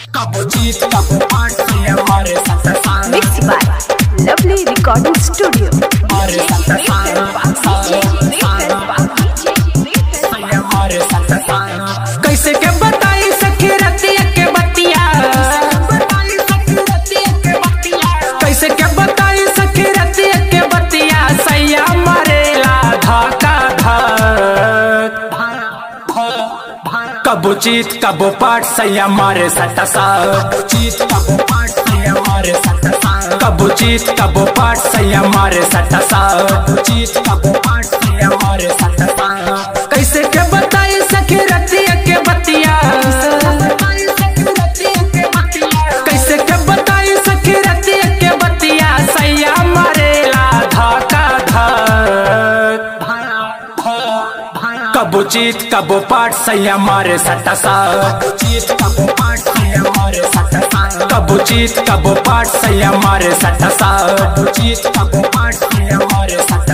कबो जीत कबो पाट से हमारे साथ साथ Mixed by Lovely Recording Studio. हमारे साथ साथ हमारे साथ साथ कैसे के बताई सखी रतिया के बतिया कैसे के बताई सखी रतिया के बतिया सैया मरेला धाका धाक कबो जीत कबो पाट सैया मारे सट जीत कबो पाट सैया मारे सट कबो जीत कबो पाट सैया मारे सट जीत कबो पाट सैया मारे सट कैसे के बताई सखी रतिया के बतिया कैसे के बताई सखी रतिया के बतिया सैया मरेला धाका धाक कबो जीत कबो पाट सैया मारे सट जीत कबो पाट सैया मारे सट कबो जीत कबो पाट सैया मारे सट जीत कबो पाट सैया मारे सट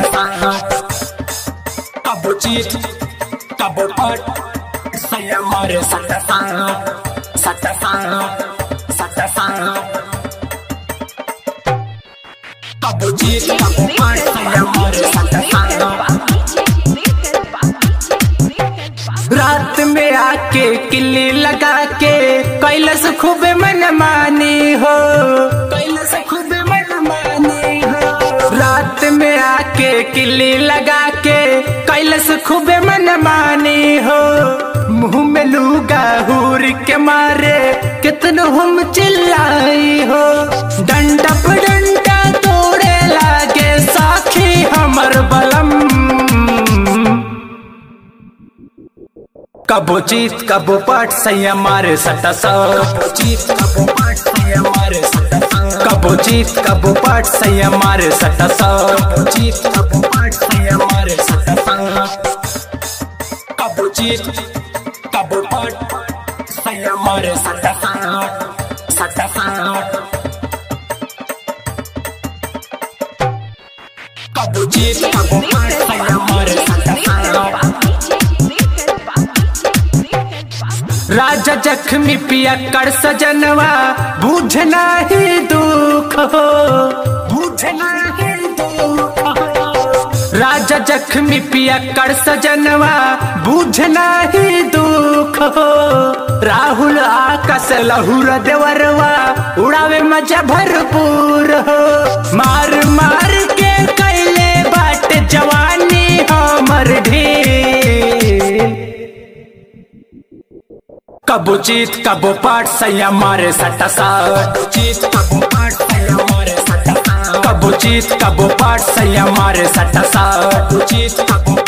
कबो जीत कबो पाट सैया मारे सट सट सट कबो जीत कबो पाट सैया मारे सट रात में आके किल्ली लगा के कैलस खूब मन मानी हो कैलस खूब मन मानी हो रात में आके किल्ली लगा के कैलस खूब मन मानी हो मुंह में लूगा हूर के मारे कितनो हम चिल्लाई हो डंडा पर डंडा तोड़े लागे साखी हमर बलम कबो जीत कबो पाट सैया मारे सट जीत कबो पाट सैया मारे सट कबो जीत कबो पाट सैया मारे सट जीत कबो पाट सैया मारे सट कबो जीत कबो पाट सैया मारे सट सट कबो जीत कबो पाट सैया मारे सट राजा जख्मी पिया कर सजनवा बूझना ही दुख हो बूझना ही दुख हो राजा जख्मी पिया कर सजनवा बूझना ही दुख हो राहुल आकाश लहुर देवरवा उड़ावे मजा भरपूर हो मार मार के कैले बाट जवानी हमर ढेर कबो जीत कबो पाट सैया मारे सट जीत कबो पाट सैया मारे सट कबो जीत कबो पाट सैया मारे सट जीत कबो